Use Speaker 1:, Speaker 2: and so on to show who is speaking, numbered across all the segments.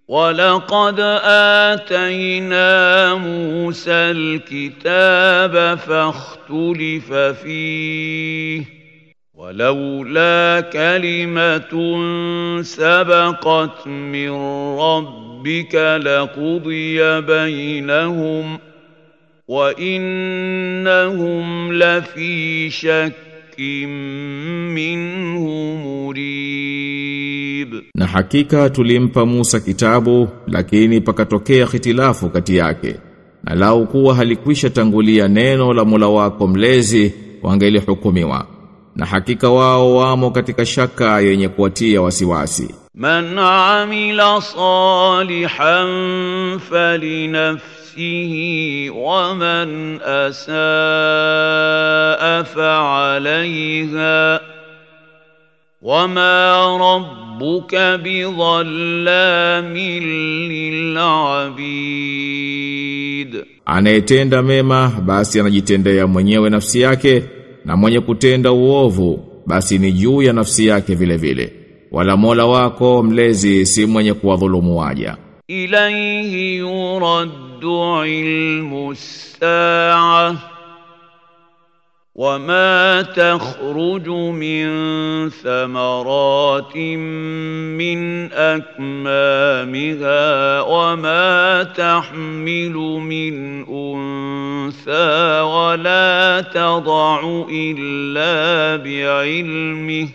Speaker 1: ولقد آتينا موسى الكتاب فاختلف فيه ولولا كلمة سبقت من ربك لقضي بينهم وإنهم لفي شك منه مريب
Speaker 2: Na hakika tulimpa Musa kitabu lakini pakatokea hitilafu kati yake. Na lau kuwa halikwisha tangulia neno la Mola wako mlezi wangelihukumiwa. Na hakika wao wamo katika shaka yenye kuwatia wasiwasi.
Speaker 1: من عمل صالحا فلنفسه ومن اساء فعليها وما ربك بظلام للعبيد
Speaker 2: Anayetenda mema basi anajitendea mwenyewe nafsi yake na mwenye kutenda uovu basi ni juu ya nafsi yake vile vile. Wala Mola wako mlezi si mwenye kuwadhulumu waja.
Speaker 1: إليه يرد علم الساعة وما تخرج من ثمرات من أكمامها وما تحمل من أنثى ولا تضع إلا بعلمه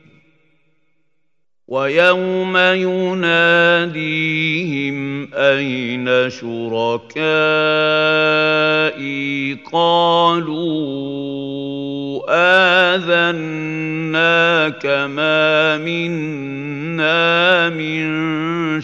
Speaker 1: ويوم يناديهم أين شركائي قالوا آذناك ما منا من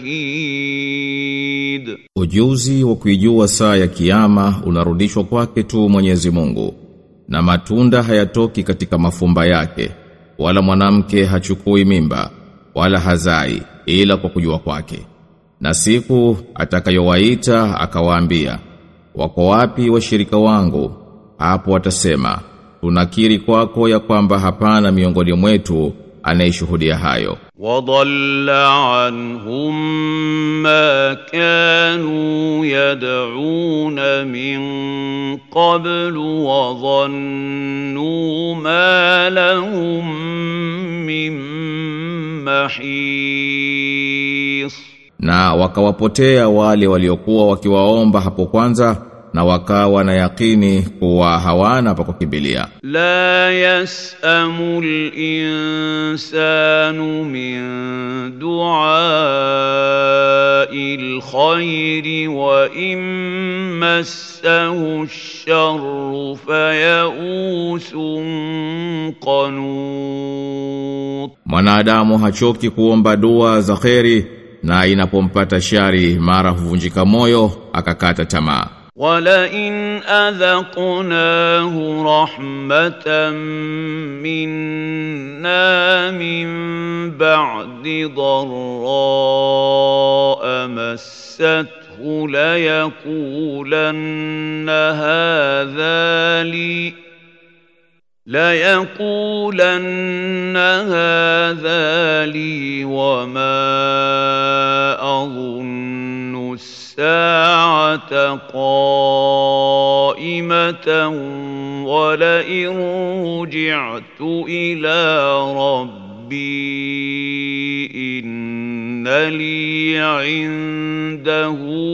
Speaker 1: شهيد
Speaker 2: Ujuzi wa kuijua saa ya kiyama unarudishwa kwake tu Mwenyezi Mungu. Na matunda hayatoki katika mafumba yake, wala mwanamke hachukui mimba, wala hazai ila kwa kujua kwake. Na siku atakayowaita akawaambia, wako wapi washirika wangu? Hapo watasema, tunakiri kwako ya kwamba hapana miongoni mwetu anayeshuhudia hayo.
Speaker 1: وضل عنهم ما كانوا يدعون من قبل وظنوا ما لهم من محيص
Speaker 2: Na wakawapotea wale waliokuwa wakiwaomba hapo kwanza na wakawa na yakini kuwa hawana pa kukimbilia.
Speaker 1: لا يسأم الإنسان من دعاء الخير وإن مسه الشر فيئوس قنوط
Speaker 2: Mwanadamu hachoki kuomba dua za kheri na inapompata shari mara huvunjika moyo akakata tamaa.
Speaker 1: ولئن أذقناه رحمة منا من بعد ضراء مسته ليقولن هذا لي ليقولن هذا لي وما أظن الساعة قائمة ولئن رجعت إلى ربي إن لي عنده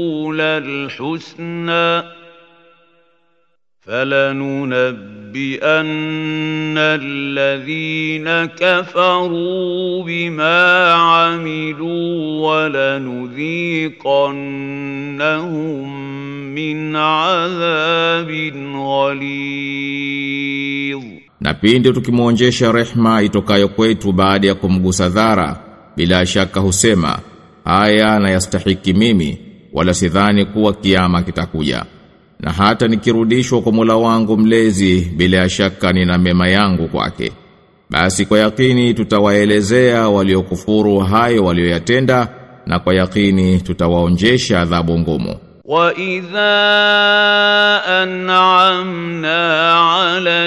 Speaker 1: للحسنى فلننبئن الذين كفروا بما عملوا ولنذيقنهم من عذاب غليظ
Speaker 2: Na pindi tukimwonjesha rehma itokayo kwetu baada ya kumgusa dhara, bila shaka husema, haya na yastahiki mimi, wala sidhani kuwa kiama kitakuja. Na hata nikirudishwa kwa Mola wangu mlezi, bila shaka nina mema yangu kwake. Basi kwa yakini tutawaelezea waliokufuru hayo walioyatenda, na kwa yakini tutawaonjesha adhabu ngumu.
Speaker 1: وَإِذَا أَنْعَمْنَا عَلَى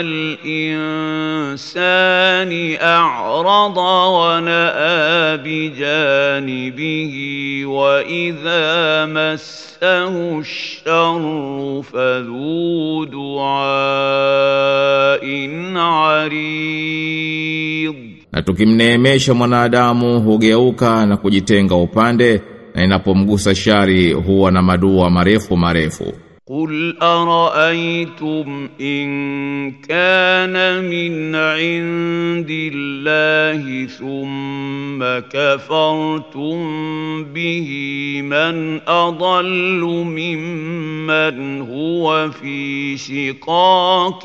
Speaker 1: الْإِنسَانِ أَعْرَضَ وَنَأَىٰ بِجَانِبِهِ وَإِذَا مَسَّهُ الشَّرُّ فَذُو دُعَاءٍ عَرِيضٍ
Speaker 2: Na tukimneemesha mwanadamu hugeuka na kujitenga upande na inapomgusa shari huwa na madua marefu marefu.
Speaker 1: قل أرأيتم إن كان من عند الله ثم كفرتم به من أضل ممن هو في شقاق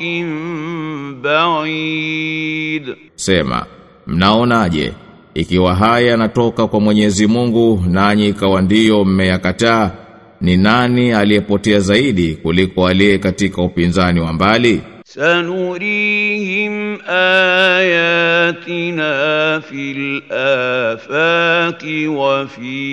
Speaker 1: بعيد
Speaker 2: Sema, mnaonaje ikiwa haya yanatoka kwa Mwenyezi Mungu nanyi ikawa ndiyo mmeyakataa ni nani aliyepotea zaidi kuliko aliye katika upinzani wa mbali?
Speaker 1: سنريهم آياتنا في الآفاق وفي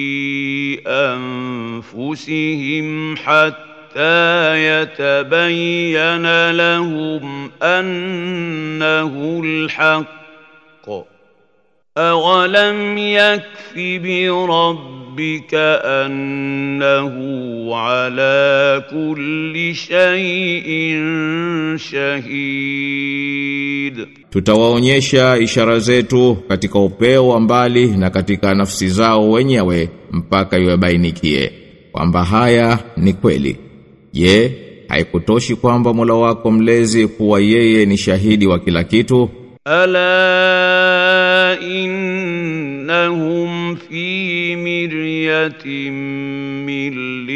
Speaker 1: أنفسهم حتى يتبين لهم أنه الحق أولم يكف بربك أنه على كل شيء شهيد
Speaker 2: Tutawaonyesha ishara zetu katika upeo wa mbali na katika nafsi zao wenyewe mpaka iwabainikie kwamba haya ni kweli. Je, haikutoshi kwamba Mola wako mlezi kuwa yeye ni shahidi wa kila kitu?
Speaker 1: ألا إنهم في مرية من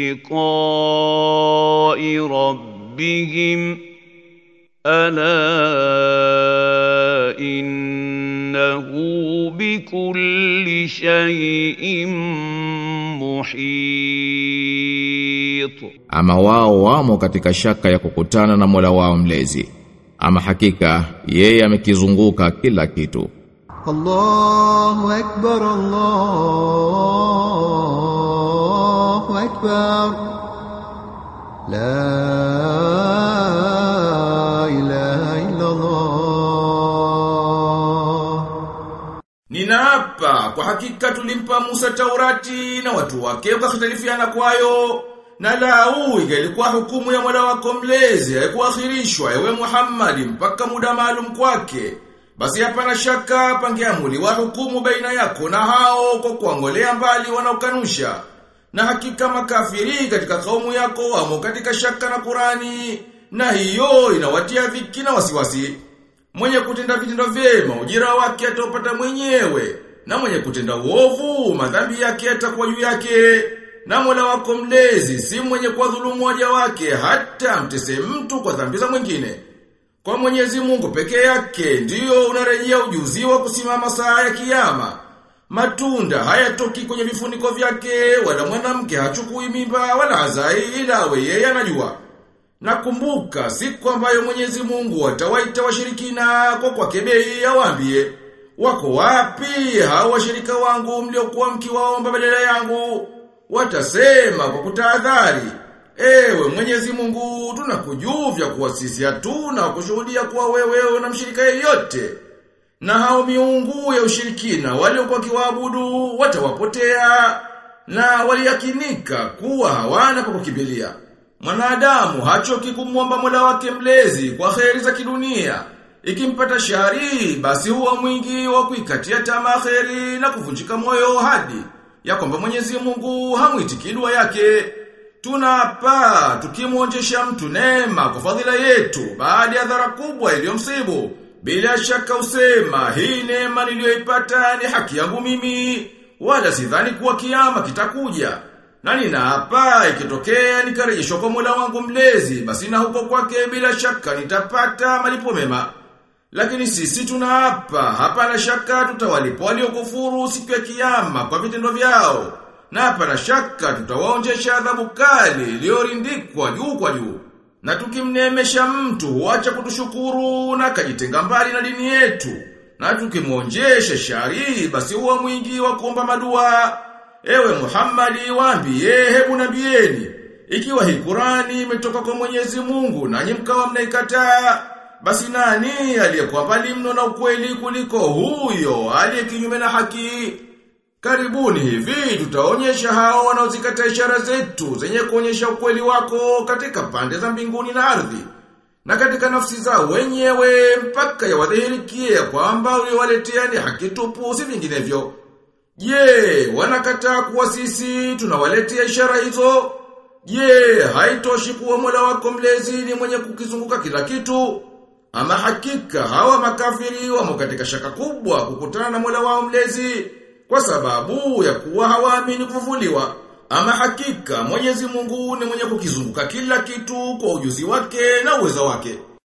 Speaker 1: لقاء ربهم ألا إنه بكل شيء محيط
Speaker 2: Ama wao wamo katika shaka ya kukutana na Mola wao mlezi. Ama hakika yeye amekizunguka kila kitu.
Speaker 3: الله أكبر الله أكبر لا إله إلا الله
Speaker 4: Ninaapa kwa hakika tulimpa Musa Taurati na watu wake wakakhtalifiana kwayo na lau ingelikuwa hukumu ya Mola wako mlezi haikuakhirishwa ewe Muhammad mpaka muda maalum kwake basi hapana shaka pangeamuliwa hukumu baina yako na hao kwa kuangolea mbali wanaokanusha na hakika makafiri katika kaumu yako wamo katika shaka na Qurani na hiyo inawatia dhiki na wasiwasi Mwenye kutenda vitendo vyema ujira wake ataupata mwenyewe na mwenye kutenda uovu madhambi yake yatakuwa juu yake na Mola wako mlezi si mwenye kwa dhulumu waja wake hata mtese mtu kwa dhambi za mwingine. Kwa Mwenyezi Mungu peke yake ndiyo unarejea ujuzi wa kusimama saa ya kiyama. Matunda hayatoki kwenye vifuniko vyake wala mwanamke hachukui mimba wala hazai ila awe yeye anajua. Nakumbuka siku ambayo Mwenyezi Mungu atawaita washirikina kwa kwa kebei awaambie wako wapi hao washirika wangu mliokuwa mkiwaomba badala yangu watasema kwa kutahadhari ewe Mwenyezi Mungu tunakujuvya kuwa sisi hatuna kushuhudia kuwa wewe una mshirika yeyote na hao miungu ya ushirikina waliokuwa kiwaabudu watawapotea na waliyakinika kuwa hawana pa kukimbilia Mwanadamu hachoki kumwomba Mola wake mlezi kwa kheri za kidunia. Ikimpata shari basi huwa mwingi wa kuikatia tamaa kheri na kuvunjika moyo hadi ya kwamba Mwenyezi Mungu hamuitiki dua yake. Tunapa tukimwonjesha mtu neema kwa fadhila yetu baada ya dhara kubwa iliyomsibu. Bila shaka usema hii neema niliyoipata ni haki yangu mimi wala sidhani kuwa kiama kitakuja. Na ninaapa ikitokea nikarejeshwa kwa Mola wangu mlezi basi na huko kwake bila shaka nitapata malipo mema. Lakini sisi tunaapa hapana shaka tutawalipa waliokufuru siku ya kiyama kwa vitendo vyao. Na hapana shaka tutawaonjesha adhabu kali iliyorindikwa juu kwa juu. Na tukimneemesha mtu huacha kutushukuru na kajitenga mbali na dini yetu. Na tukimwonjesha shari basi huwa mwingi wa kuomba madua. Ewe Muhammadi waambie hebu nabieni ikiwa hii Qurani imetoka kwa Mwenyezi Mungu nanyi mkawa mnaikataa, basi nani aliyekuwa mbali mno na ukweli kuliko huyo aliye kinyume na haki? Karibuni hivi tutaonyesha hao wanaozikataa ishara zetu zenye kuonyesha ukweli wako katika pande za mbinguni na ardhi na katika nafsi zao wenyewe mpaka yawadhihirikie ya kwamba uliowaletea ni haki tupu si vinginevyo. Je, wanakataa kuwa sisi tunawaletea ishara hizo? Je, haitoshi kuwa Mola wako mlezi ni mwenye kukizunguka kila kitu? Ama hakika hawa makafiri wamo katika shaka kubwa kukutana na Mola wao mlezi kwa sababu ya kuwa hawaamini kufufuliwa. Ama hakika Mwenyezi Mungu ni mwenye kukizunguka kila kitu kwa ujuzi wake na uwezo wake.